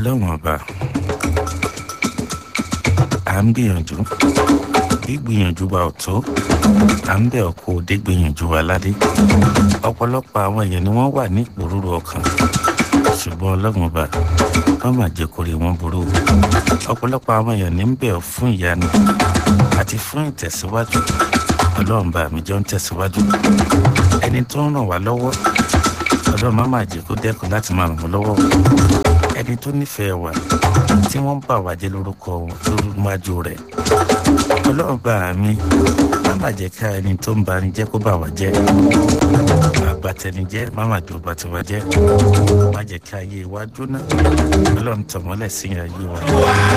ọlọ́run ọba à ń gbìyànjú gbígbìyànjú wa ò tó à ń bẹ̀ ọkọ̀ òde gbìyànjú wa ládé ọ̀pọ̀lọpọ̀ àwọn èèyàn ni wọ́n wà ní ìpòrúurú ọkàn ṣùgbọ́n ọlọ́run ọba wọ́n máa jẹ́ kórè wọn burú ọ̀pọ̀lọpọ̀ àwọn èèyàn ní ń bẹ̀ ọ́ fún ìyanu àti fún ìtẹ̀síwájú ọlọ́run bá mi jọ ń tẹ̀síwájú ẹni tó ń ràn wá lọ́wọ́ ọlọ́run má máa jẹ́ kó dẹ́kun láti máa ràn wọ́n lọ́wọ́ ẹni tó nífẹ̀ẹ́ wa tí wọ́n ń bà wá jẹ́ lórúkọ lórúkọ rẹ̀ ọlọ́run bá mi má máa jẹ́ ká ẹni tó ń bani jẹ́ kó bà wá jẹ́ àgbàtẹnijẹ́ má máa jọ bàtìwá jẹ́ má jẹ́ ká ayé wa jóná ọlọ́run tọ̀mọ́lẹ̀ sí ayé wa.